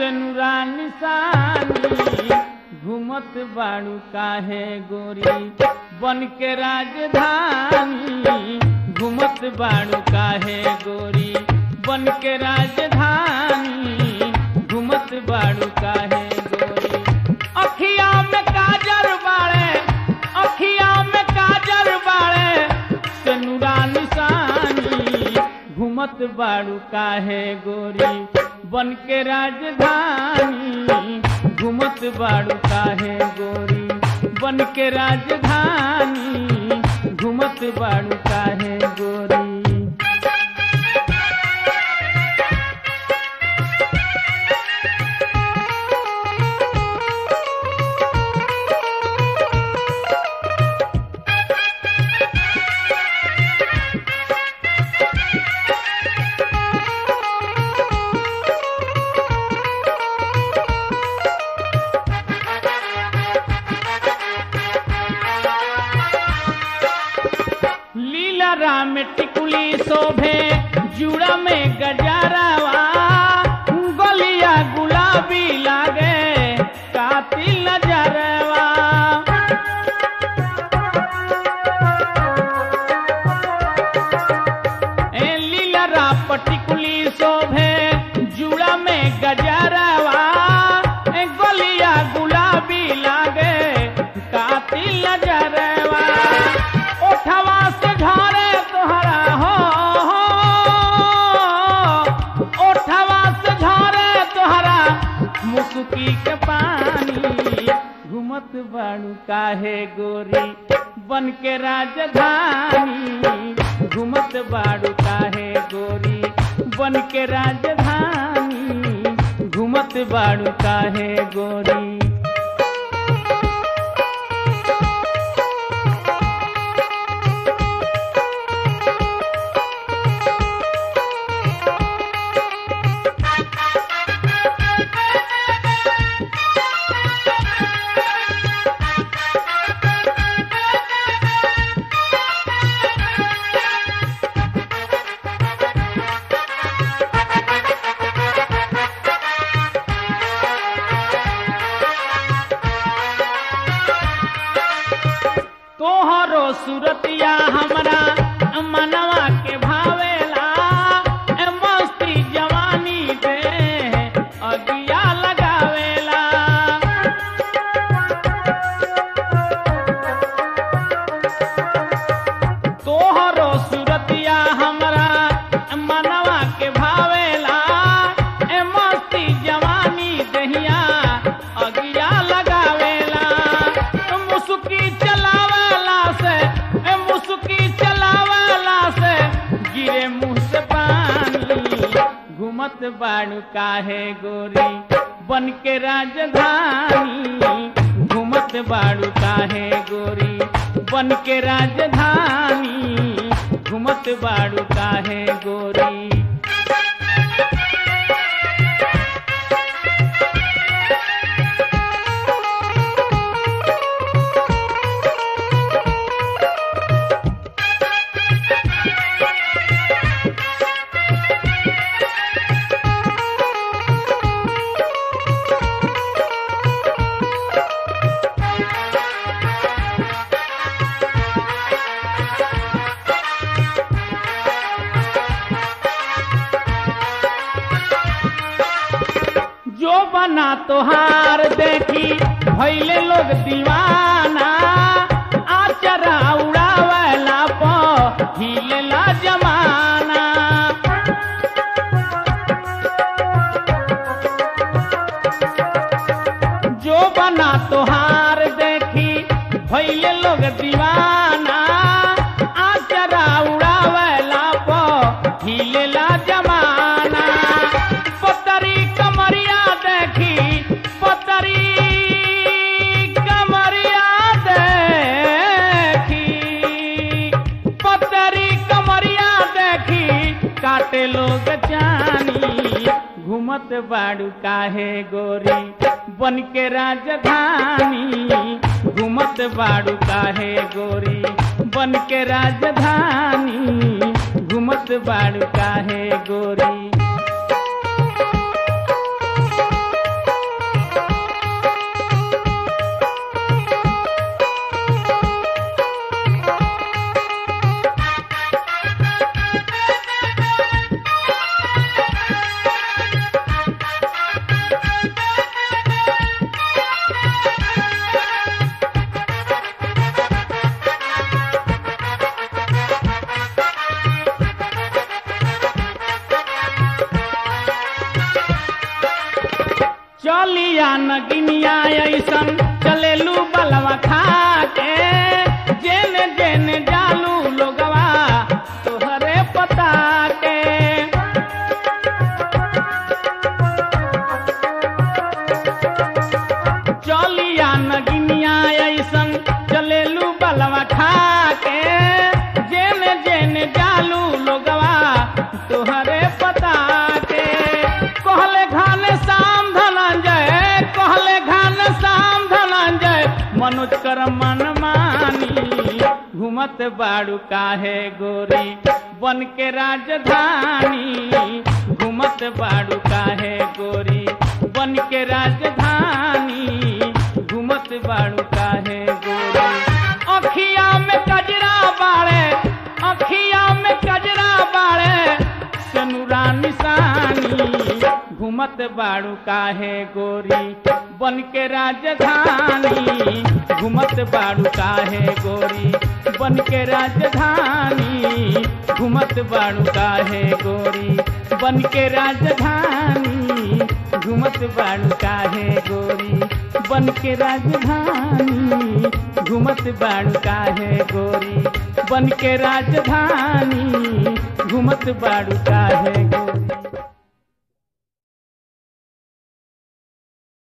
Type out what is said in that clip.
सेनुरा निशानी घूमत बाड़ू काहे गोरी बन के राजधानी घूमत बाड़ू काहे गोरी बन के राजधानी घूमत बाड़ू काहे गोरी अखिया में काजर बाड़े अखिया में काजर बाड़े सेनुरा निशानी घूमत बाड़ू काहे गोरी बन के राजधानी घूमत बाड़ू काहे गोरी बन के राजधानी घूमत बाड़ू काहे गोरी लीला राम टिकुली शोभे जुड़ा में गजारावा गलिया गुलाबी लागे कातिल नजरवा ए लीला राम टिकुली शोभे जुड़ा में गजारावा ए गलिया गुलाबी लागे कातिल नजरवा ओठवा से झरे तोहरा हो ओठवा से झरे तोहरा मुसुकी के पानी घूमत बाड़ू काहे गोरी बन के राजधानी घूमत बाड़ू काहे गोरी बन के राजधानी घूमत बाड़ू काहे गोरी तोहरो सूरतिया हमरा मनवा के भावेला ए मस्ती जवानी दे अगिया लगावेला तोहरो सूरतिया हमरा मनवा के भावेला ए मस्ती जवानी दहिया अगिया लगावेला मुसुकी चलावेला से ए मुसुकी चलावेला से गिरे मुंह से पानी घूमत बाड़ू काहे गोरी बन के राजधानी घूमत बाड़ू काहे गोरी बन के राजधानी घूमत बाड़ू काहे गोरी जो बना तोहार देखी भैले लोग दीवाना आचरा उड़ावला प हिलेला जमाना जो बना तोहार देखी भैले लोग दीवाना आचरा उड़ावला प हिलेला जमाना पतरी कमरिया देखी पतरी कमरिया देखी पतरी कमरिया देखी काटे लोग जानी घूमत बाड़ू काहे गोरी बन के राजधानी घूमत बाड़ू काहे गोरी बन के राजधानी घूमत बाड़ू काहे गोरी ऐसन चलेलू बलवा खा के जेने जेने जालू लोगवा तोहरे पता के चलिया नगिनिया ऐसन चलेलू बलवा खा के जेने जेने जालू लोगवा तोहरे पता के कहले घान शाम धनंजय कहले घान शाम धनंजय मनोज कर मन मानी घूमत बाड़ू काहे गोरी बन के राजधानी घूमत बाड़ू काहे गोरी बन के राजधानी घूमत बाड़ू काहे गोरी अखिया में कजरा बाड़े अखिया में कजरा बाड़े सनुरा निशानी घूमत बाड़ू काहे गोरी बन के राजधानी घूमत बाड़ू काहे गोरी बन के राजधानी घूमत बाड़ू काहे गोरी बन के राजधानी घूमत बाड़ू काहे गोरी बन के राजधानी घूमत बाड़ू काहे गोरी बन के राजधानी घूमत बाड़ू काहे गोरी